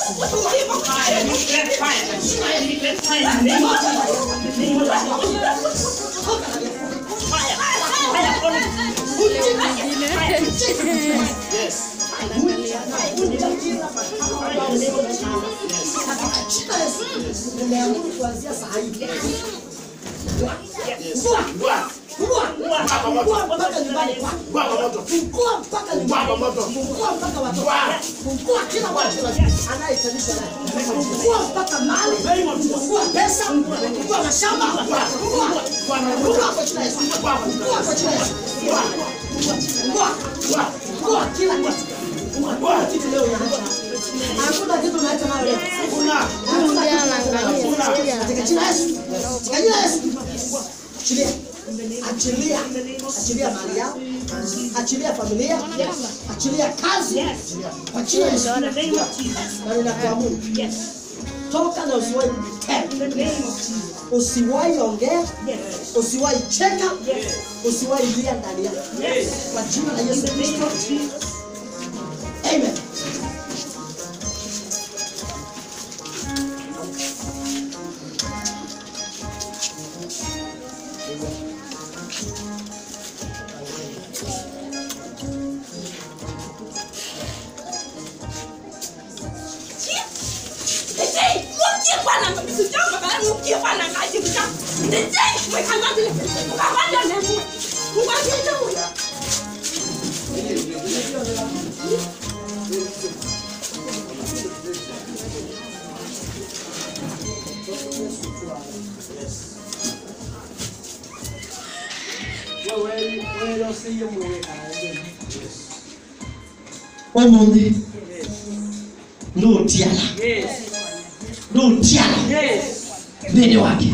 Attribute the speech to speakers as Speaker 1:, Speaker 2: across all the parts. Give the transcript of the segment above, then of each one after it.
Speaker 1: Nimeamuru kuanzia saa hii. Fungua. Fungua mpaka nyumbani kwako. Fungua mpaka nyumbani. Fungua mpaka watoto. Fungua kila watu anayetanishwa naye. Fungua mpaka mali. Fungua pesa. Fungua mashamba. Fungua. Fungua kwa jina la Yesu. Fungua kwa jina la Yesu. Fungua. Fungua kila kitu. Fungua kitu leo ya Hakuna kitu unaacha nayo leo. Hakuna kitu unaacha nayo leo. Katika jina la Yesu. Katika jina la Yesu. Achilia. Achilia. Achilia mali yao. Achilia familia. Achilia kazi. Kwa jina la Yesu. Na ninakuamuru. Toka na usiwahi tena. Usiwahi ongea. Usiwahi cheka. Usiwahi lia ndani yako. Kwa jina la Yesu Kristo. Amen.
Speaker 2: omundi ndotyala ndotyala thĩinĩ wake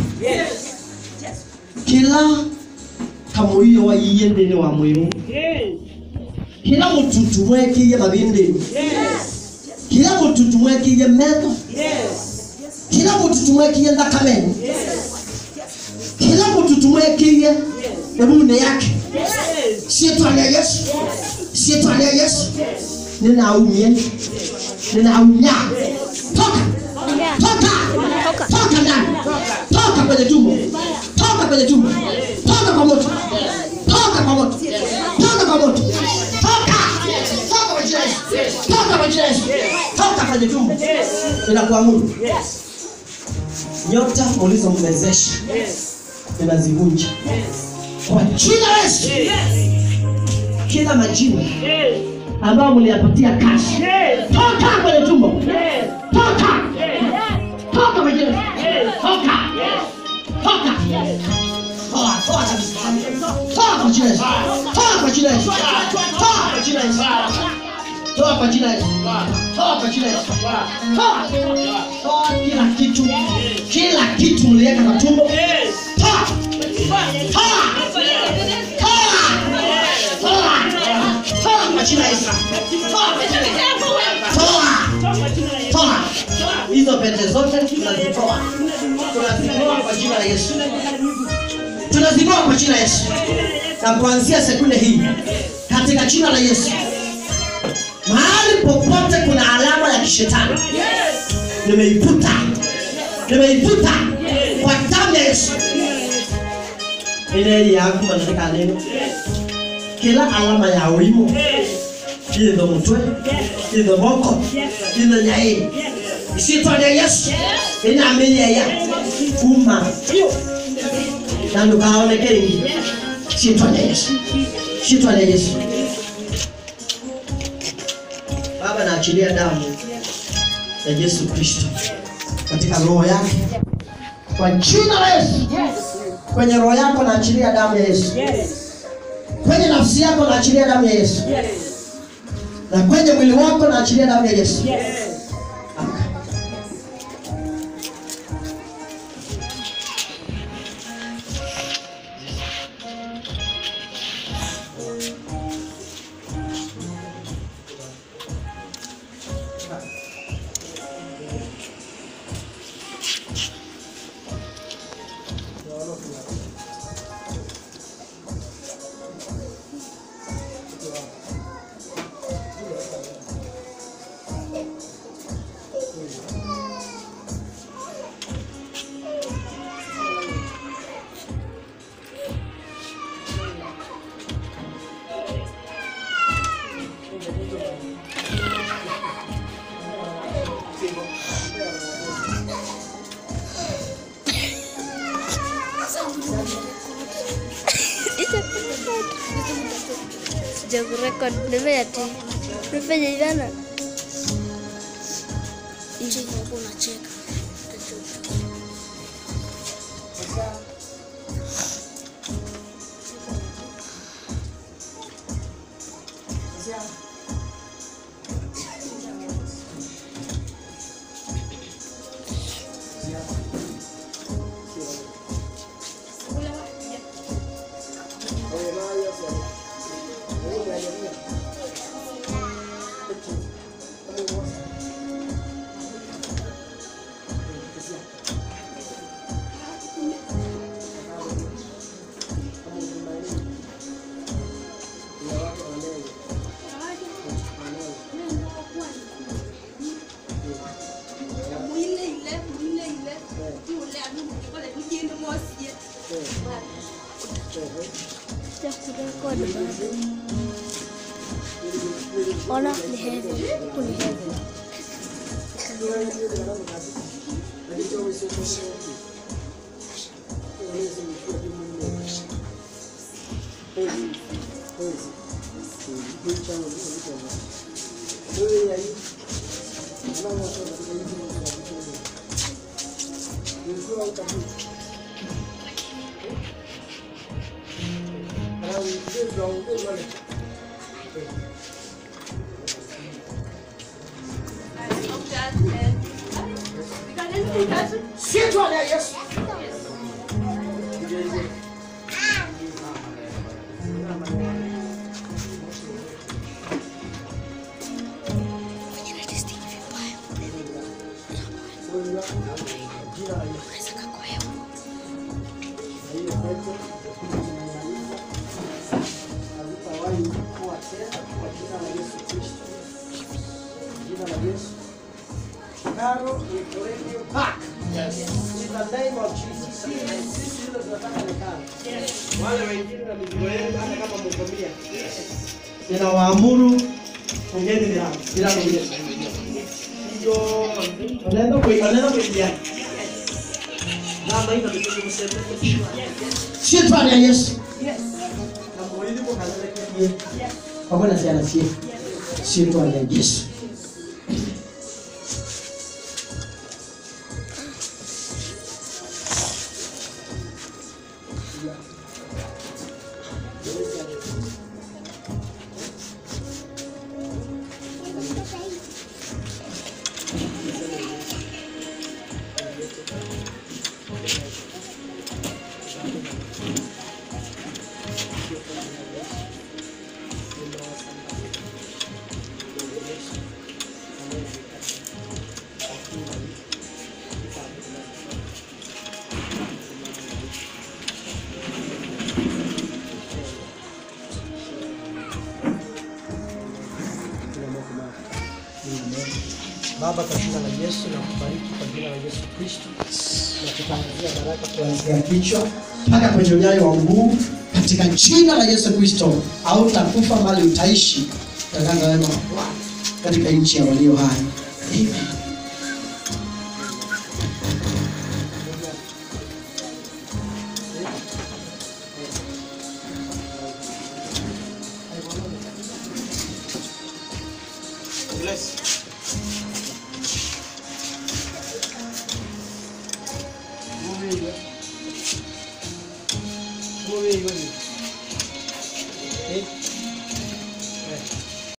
Speaker 2: kĩla kamũiyo waiye thĩinĩ wa mwĩrũ kĩla mũtutu mwekĩire mathĩndĩni kĩla mũtutu mwekĩire metho kĩla mũtutu mwekĩire thakameni kĩla mũtutu mwekĩire ebune yake ciĩtwa rĩa yesu ciĩtwa rĩa yesu ninaumie ninaumia toka toka toka ndani toka kwenye tumbo toka kwenye tumbo toka kwa moto toka kwa moto toka kwa moto toka toka kwa jina la Yesu toka kwa jina la Yesu toka kwenye tumbo ninakuamuru nyota ulizomwezesha ninazivunja kwa jina la Yesu kila majina ambayo mliyapatia kazi toka kwenye tumbo toka toka kwenye toka toka toa toa kabisa toa kwa jina la Yesu toa kwa jina la Yesu toa kwa jina la Yesu toa kwa jina la Yesu toa kwa jina la Yesu toa toa kila kitu kila kitu mliweka kwa tumbo toa toa toa toa kwa jina la Yesu toa toa hizo pete zote tunazitoa tunazitoa kwa jina la Yesu tunazitoa kwa jina la Yesu na kuanzia sekunde hii katika jina la Yesu mahali popote kuna alama ya kishetani nimeiputa nimeiputa kwa damu ya Yesu ile yaku katika neno kila alama ya wimo itho mutwe itho moko itho nyai isitwa rĩa yesu ĩnamĩnyeya kuma na ndũkaoneke rĩngĩ ciĩtwa rĩa yesu ciĩtwa rĩa yesu baba naachilia damu ya yesu kristo katika roho yake kwa jina la yesu kwenye roho yako naachilia damu ya yesu kwenye nafsi yako naachilia damu ya yesu na kwenye mwili wako naachilia damu ya yesu Amka.
Speaker 3: sija kurekod nimefanya ti nimefanya ivana nje hapo unacheka sija kurekod bado ona ni heaven huku ni heaven
Speaker 1: Sietwa na Yesu.
Speaker 2: Hazitawahi kuwa tena kwa jina la Yesu Kristo. Jina la Yesu. Karo Ekorevio Park. In the name of Jesus. Sisi ndio tunataka ni karo. Wale wengine na mizigo yenu hata kama mkomia. Ninawaamuru ongeni bila bila kuja. Ndio unaenda kwa unaenda kuingia. Namba hiyo ndio mseme.
Speaker 1: Sietwa na Yesu.
Speaker 2: Na mwili kwa kanisa
Speaker 1: Pamoja na siana sie. Sietwa na Yesu.
Speaker 2: Baba, kwa jina la Yesu na kubariki kwa jina la Yesu Kristo na kutangazia baraka kuanzia kichwa
Speaker 1: mpaka kwenye unyayo wa mguu katika jina la Yesu Kristo. Hautakufa bali utaishi tangaza wema wa Bwana katika nchi ya walio hai. Amen.
Speaker 2: Move it, move it.